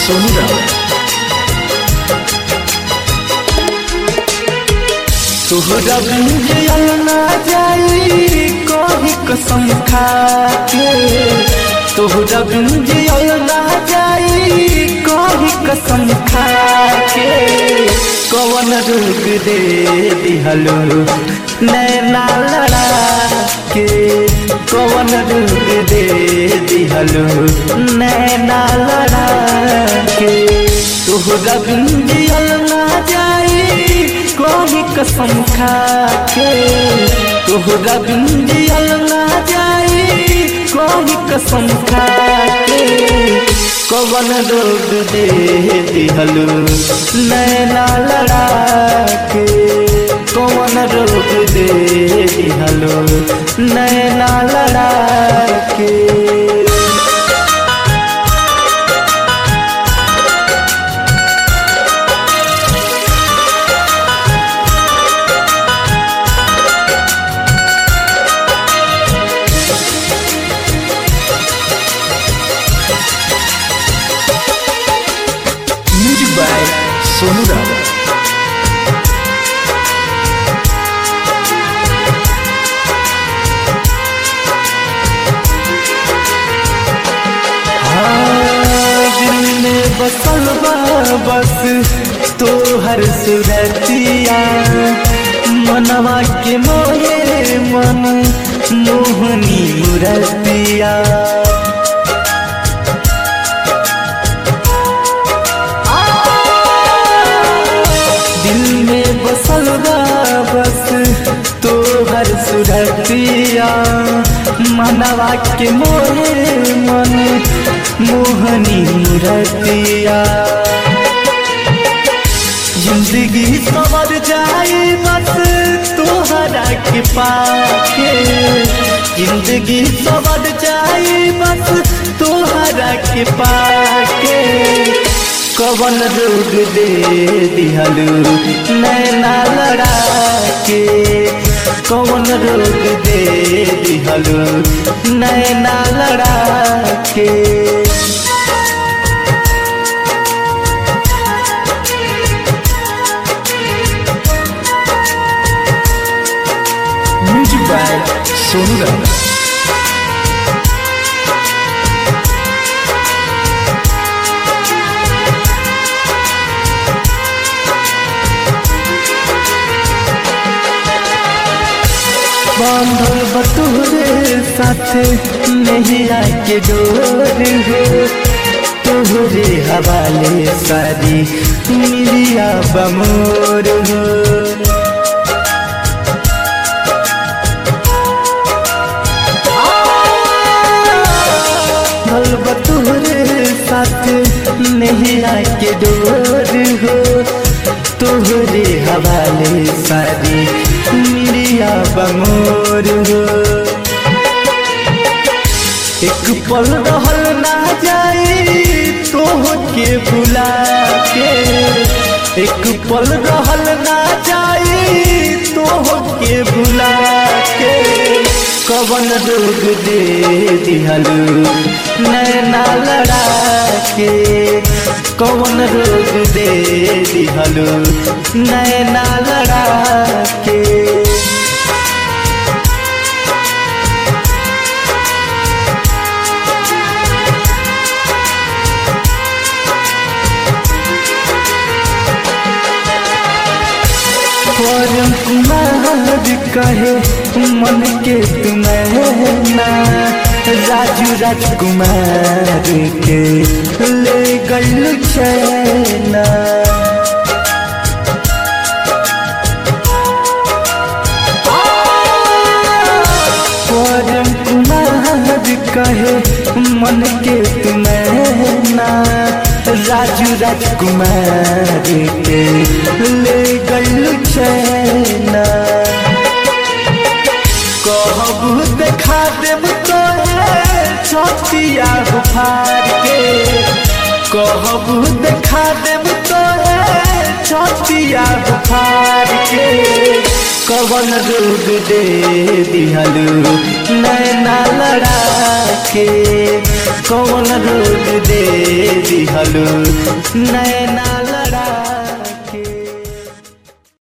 सोनू राव तोहरा बुझल ना जाई कही कसम खाके तोहरा बुझल ना जाई कही कसम खाके कवन रोग दे दिहलो नैना लड़ा के कवन रोग दे दिहलो नैना लड़ा के तोहरा बुझल ना जाई कोई कसम खाके तोहरा बिंदियल ना जाई कोई कसम खाके कवन रोग दे दिहलो नैना लड़ा के कवन रोग दे दिहलो नैना लड़ा के म्यूजिक बाय सोनू राव दिल में बसल बा बस तोहर सुरतिया मनवा के मोहे मन मोहनी मुरतिया दिल में बसल बा बस तोहर सुरतिया मनवा के मोहे मन मोहनी रतिया जिंदगी सवर जाए बस तोहरा के पाके जिंदगी सवर जाए बस तोहरा के पाके कवन रोग दे दिहलू नैना लड़ा के कवन रोग दे दिहलू नैना लड़ा के म्यूजिक बाय सोनू राव बांधल बतोरे साथे नैया के डोर हो तोहरे हवाले सारी मिलिया बमोर हो बांधल बतोरे साथे नैया के डोर हो तोहरे हवाले सारी मिलिया बमोर हो एक पल रहल ना जाए तोह के भुला के एक पल रहल ना जाए तोह के भुला के कवन रोग दे दिहलू नैना लड़ा के कवन रोग दे दिहलू नैना लड़ा के परम कुमार कहे मन के तुम्हें ना राजू राजकुमार के ले गल चैना परम कुमार कहे मन के तुम्हें ना राजू राजकुमार के ले गल चैना कहबू देखा देब तो छतिया बुखार के कहबू देखा देब तो छतिया बुखार के कवन रोग दे दिहलू नैना लड़ा के कौन रोग दे दिहलू नैना लड़ा